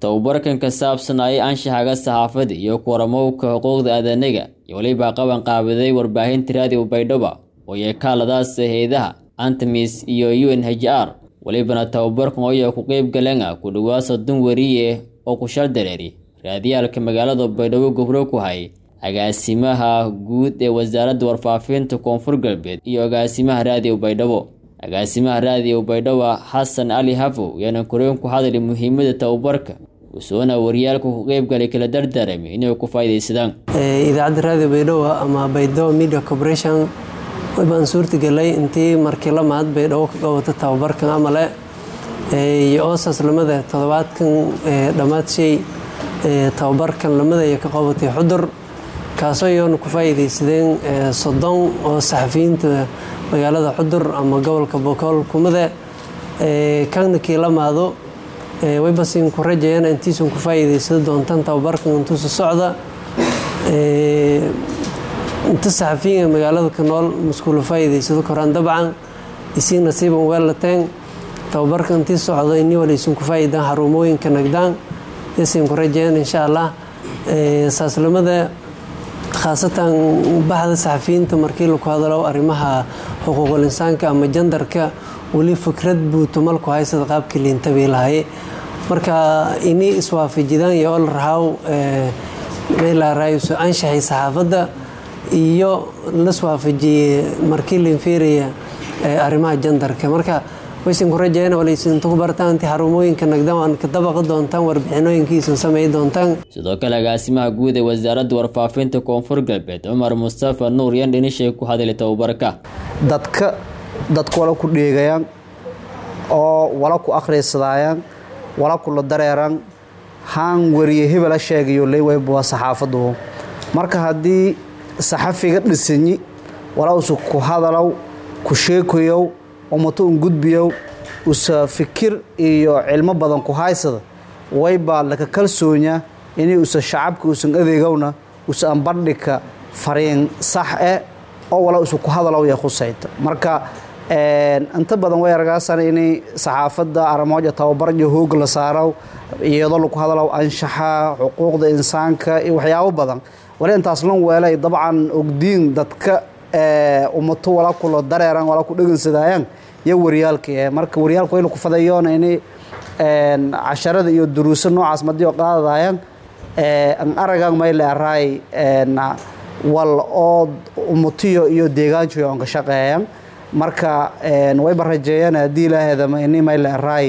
tababarkan ka saabsanayay anshaxaga saxaafada iyo kuwaramowka xuquuqda aadanaga iyo weliba qaban qaabiday warbaahinta raadiyo baydhabo oo yeekaaladaas hay-adaha antemis iyo u n h r welibana tababarkan oya ku qeyb galana ku dhowaad soddon weriye oo ku shal dareeri raadiyaalka magaalada baydhabo gobro ku hay agaasimaha guud ee wasaaradda warfaafinta koonfur galbeed iyo agaasimaha raadiyo baydhabo agaasimaha raadiyo baydhabo xasan cali hafow yaana koreen ku hadlay muhiimada tababarka usoona waryaalka ku qeybgalay kala dardaarami inay ku faa'iidaysadaan idaacadda raadiyo baydhabo ama baydhabo media corporation baan suurtagelay intii markii la mahad baydhabo ka qabato tababarkan amale iyo oosaas lamada toddobaadkan dhammaad shay tababarkan lamada ay ka qabatay xudur kaasoo iyoona ku faa'iidaysadeen soddon oo saxafiyiinta magaalada xudur ama gobolka bokool kumada kana kii la maado waybasin ku rajayana intiisun ku faa'iidaysado doontaan tababarkan intuusa socda inta saxafiyiinka magaalada ka nool maskuula faa'iidaysado koraan dabcan isii nasiiban weellateen tababarka intii socda ini walaysun ku faa'iidaan xarumooyinka nagdaan yasin ku rajayan insha allah saaslamada khaasatan baxda saxafiyiinta markii laku hadalo arrimaha xuquuqul insaanka ama jandarka weli fikrad buu tumalku haysada qaabkii liintabii lahay marka ini iswaafajidaan iyo ol rahaaw meelaaraayiso anshaxay saxaafadda iyo laswaafajiyey markii liinfiiraya arrimaha jandarka marka waysan ku rajayana walaysinta ku bartaan intii xarumooyinka nagdaan waan ka dabaqa doontaan warbixinooyinkiisan samey doontaan sidoo kale agaasimaha guud ee wasaaradda warfaafinta koonfur galbeed cumar mustafa nuur yan dhinishay ku hadlay tababarka dadka dadku wala ku dheegayaan oo wala ku akhriysadaayaan wala kula dareeraan haan wariye hebela sheegayo leywayb waa saxaafadu marka haddii saxafiga dhisanyi wala usa ku hadalow ku sheekoyow umato un gudbiyow usa fikir iyo cilmo badan ku haysada waybaa laka kalsoonya inay usa shacabka usan adeegowna usa ambandhigka fariin sax eh oo wala usa ku hadalow ya khusayta marka inta badan way argaasan inay saxaafadda aramooja tababaryo hoog la saaro iyadoo laku hadalow anshaxa xuquuqda insaanka iyo waxyaabo badan wali intaas lan weelay dabcan ogdiin dadka umato wala kula dareeran wala ku dhegansadayaan iyo waryaalka marka waryaalka wayla ku fadayoona inay casharada iyo duruuso noocaas madiyo qaadadayaan an aragan mayle araay wal oo umatiyo iyo deegaanjoyo on ka shaqeeyaan marka wayba rajeeyaan haddii ilaahedama ini mayle araay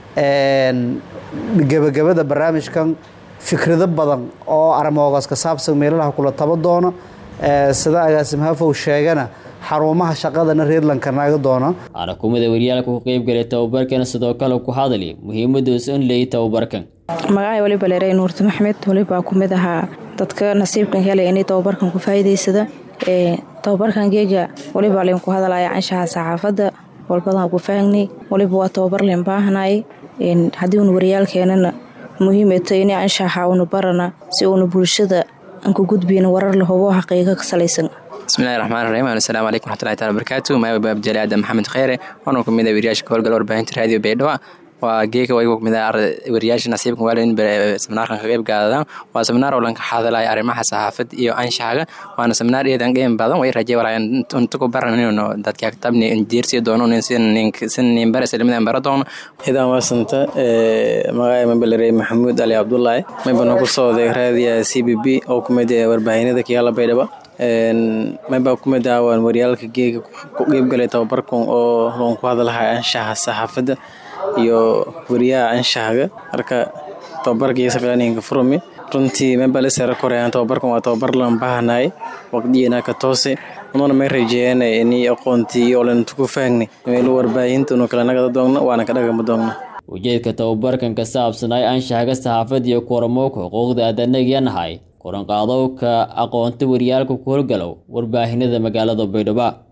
gebagabada barnaamijkan fikrado badan oo aramoogaas ka saabsan meelalaha kula taba doono sida agaasim hafow sheegana xarumaha shaqadana reerlanka naaga doona xarakumada waryaalka ku qeybgalay tababarkan sidoo kale ku hadlay muhiimaduusa in leeyay tababarkan magacay waliba leeray nuurti maxmed walibaa ku mid ahaa dadka nasiibkan helay inay tababarkan ku faa'iidaysada tababarkan geega waliba leen ku hadalaya anshaxa saxaafadda walbadan ku faahnay waliba waa tababar leen baahnay haddii uuna waryaalkeenana muhiimata inay anshaxa uuna barana si uuna bulshada aan ku gudbayna warar la hubo xaqiiqa ka salaysan bismillahi raxmaan raxiim assalaamu calaykum raxmatullahi taala barakaatu maayo baabjali aadan maxamed kheyre waana ku mid ah wariyaasha ka howlgala warbaahinta raadiyo baydhabo waa geeka waygu kumid ah wariyaasha nasiibka waalin seminaarkan ka qeyb gaadadaan waa seminaar oo lanka hadalaya arrimaha saxaafad iyo anshaxaga waana seminaar iyadan qeym badan way rajay walaa inta ku baranino dadka tabni injiirsi doono sin nin bara islamada bara doono idan waasanta magacay mabalare maxamuud ali cabdullaahi maybana ku sooday raadiya c b b oo kumid warbaahinada kiyaala baydhabo mayba kumid ah waan waryaalka geega ku qeybgalay tababarkan oo loon ku hadalhay anshaxa saxaafadda iyo wariyaha anshaxga marka tababarkii safilaninka furumi runtii mayba la sara korayaan tababarkan waa tababar lan bahanay waqdiyana ka toose ununa may rajeeyaan inay aqoontii oo lan ku faagnay meelu warbaahinta unu kala nagada doogno waana ka dhagama doogno ujeedka tababarkan ka saabsanay anshaxga saxaafadda iyo kuwaramowka xuquuqda aadanagyanahay koranqaadowka aqoonta waryaalka ku howlgalow warbaahinada magaalada baydhabo